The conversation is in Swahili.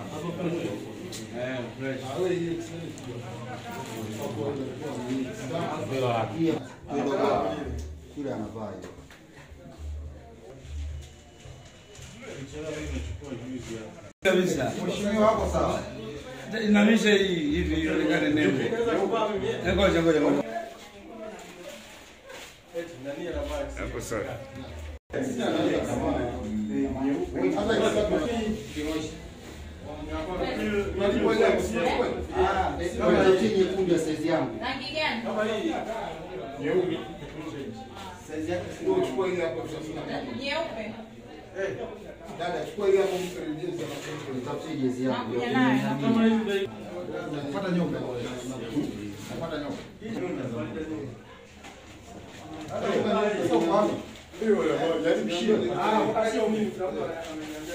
Kule anavaa hiyo. kabisa. Mheshimiwa wako sawa. Inamisha hii hivi ionekane nembo. Ngoja ngoja ngoja. Hapo sawa. Kama hii nyekundu ya size yangu. Rangi gani? Size yake sio chukua ile hapo sasa. Nyeupe. Dada chukua ile hapo mkaribia nitafutie jezi yangu. Nakuja nayo. Napata nyoka. Napata nyoka. Hiyo ya moja, yaani mshio. Ah, sio mimi.